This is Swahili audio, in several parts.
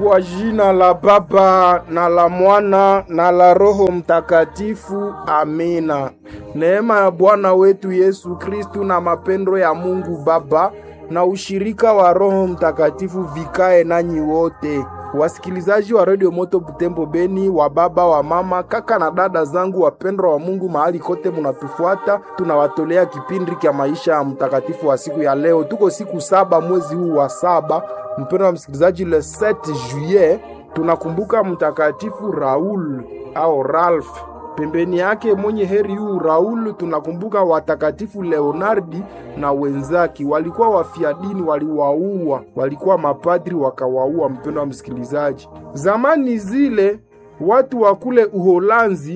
Kwa jina la Baba na la Mwana na la Roho Mtakatifu, amina. Neema ya Bwana wetu Yesu Kristu na mapendo ya Mungu Baba na ushirika wa Roho Mtakatifu vikae nanyi wote. Wasikilizaji wa Radio Moto Butembo Beni, wa baba wa mama, kaka na dada zangu wapendwa wa Mungu, mahali kote munatufuata, tunawatolea kipindi cha maisha ya mtakatifu wa siku ya leo. Tuko siku saba mwezi huu wa saba, mpendwa wa msikilizaji, le 7 juillet tunakumbuka mtakatifu Raul au Ralph. Pembeni yake mwenye heri huu Raul tunakumbuka watakatifu Leonardi na wenzake, walikuwa wafia dini, waliwaua, walikuwa mapadri wakawaua. Mpendo wa msikilizaji, zamani zile watu wa kule Uholanzi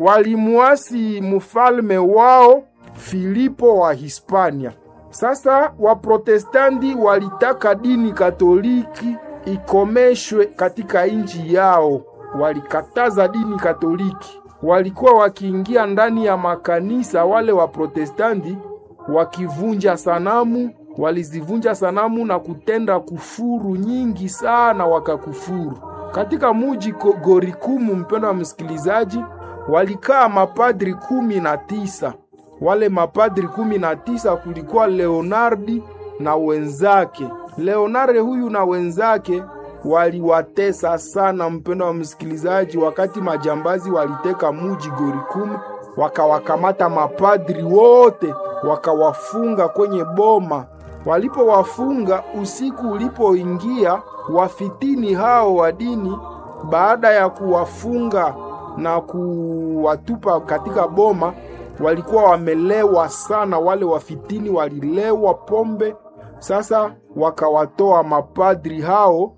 walimuasi mfalme wao Filipo wa Hispania. Sasa Waprotestanti walitaka dini Katoliki ikomeshwe katika nchi yao, walikataza dini Katoliki walikuwa wakiingia ndani ya makanisa wale wa Protestanti wakivunja sanamu, walizivunja sanamu na kutenda kufuru nyingi sana, wakakufuru katika muji Gorikumu. Mpendo wa msikilizaji, walikaa mapadri kumi na tisa. Wale mapadri kumi na tisa kulikuwa Leonardi na wenzake. Leonardi huyu na wenzake waliwatesa sana, mpendo wa msikilizaji. Wakati majambazi waliteka muji Gorikumu, wakawakamata mapadri wote, wakawafunga kwenye boma. Walipowafunga, usiku ulipoingia, wafitini hao wa dini, baada ya kuwafunga na kuwatupa katika boma, walikuwa wamelewa sana. Wale wafitini walilewa pombe. Sasa wakawatoa mapadri hao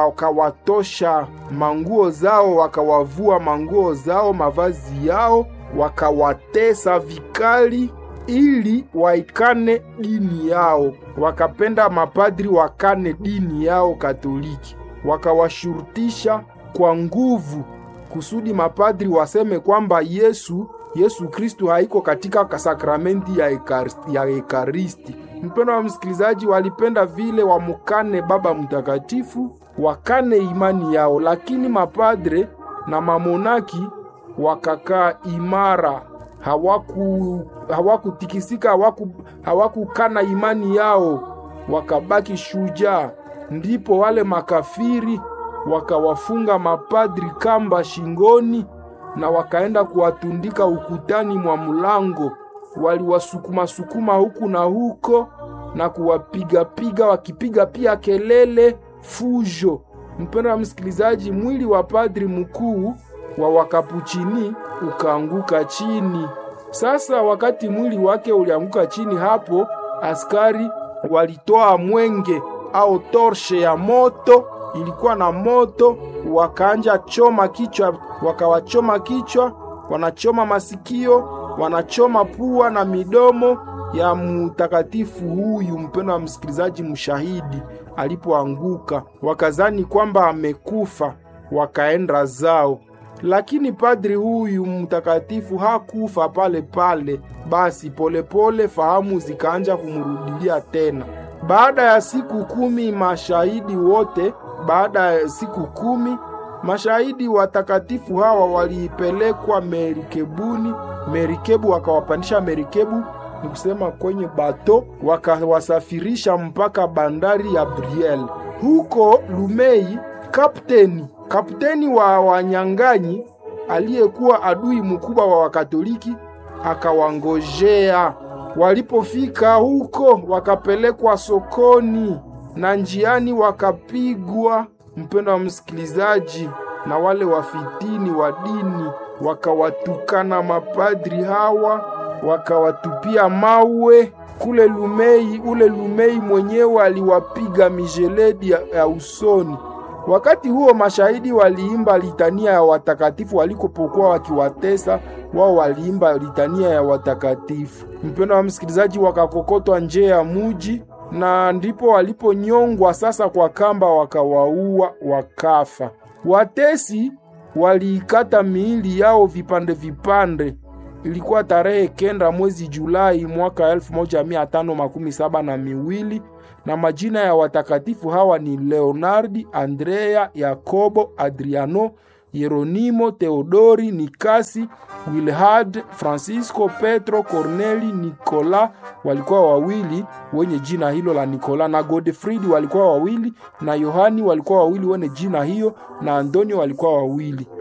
wakawatosha manguo zao, wakawavua manguo zao, mavazi yao, wakawatesa vikali ili waikane dini yao. Wakapenda mapadri wakane dini yao Katoliki, wakawashurutisha kwa nguvu kusudi mapadri waseme kwamba Yesu Yesu Kristu haiko katika sakramenti ya ekaristi, ya ekaristi. Mpendo wa msikilizaji, walipenda vile wamukane Baba Mtakatifu wakane imani yao, lakini mapadre na mamonaki wakakaa imara, hawaku hawakutikisika, hawaku hawakukana imani yao, wakabaki shujaa. Ndipo wale makafiri wakawafunga mapadri kamba shingoni na wakaenda kuwatundika ukutani mwa mlango. Waliwasukuma sukuma huku na huko na kuwapigapiga, wakipiga pia kelele fujo. Mpendo wa msikilizaji, mwili wa padri mkuu wa wakapuchini ukaanguka chini. Sasa wakati mwili wake ulianguka chini, hapo askari walitoa mwenge au torshe ya moto, ilikuwa na moto, wakaanja choma kichwa, wakawachoma kichwa, wanachoma masikio, wanachoma pua na midomo ya mtakatifu huyu, mpendo wa msikilizaji, mshahidi alipoanguka wakazani kwamba amekufa, wakaenda zao. Lakini padri huyu mtakatifu hakufa pale pale. Basi polepole pole fahamu zikaanja kumrudilia tena. Baada ya siku kumi mashahidi wote, baada ya siku kumi mashahidi watakatifu hawa walipelekwa merikebuni. Merikebu wakawapandisha merikebu ni kusema kwenye bato, wakawasafirisha mpaka bandari ya Briel. Huko Lumei, kapteni kapteni wa wanyang'anyi aliyekuwa adui mkubwa wa Wakatoliki akawangojea. Walipofika huko, wakapelekwa sokoni na njiani wakapigwa, mpendo wa msikilizaji, na wale wafitini wa dini wakawatukana mapadri hawa wakawatupia mawe kule Lumei. Ule Lumei mwenyewe aliwapiga mijeledi ya, ya usoni. Wakati huo mashahidi waliimba litania ya watakatifu walikopokuwa wakiwatesa wao, waliimba litania ya watakatifu. Mpendo wa msikilizaji, wakakokotwa nje ya muji na ndipo waliponyongwa sasa kwa kamba, wakawaua wakafa. Watesi waliikata miili yao vipande vipande ilikuwa tarehe kenda mwezi Julai mwaka elfu moja mia tano makumi saba na miwili na majina ya watakatifu hawa ni Leonardi, Andrea, Yakobo, Adriano, Yeronimo, Theodori, Nikasi, Wilhard, Francisco, Petro, Corneli, Nikola walikuwa wawili wenye jina hilo la Nikola, na Godfridi walikuwa wawili, na Yohani walikuwa wawili wenye jina hiyo, na Antonio walikuwa wawili.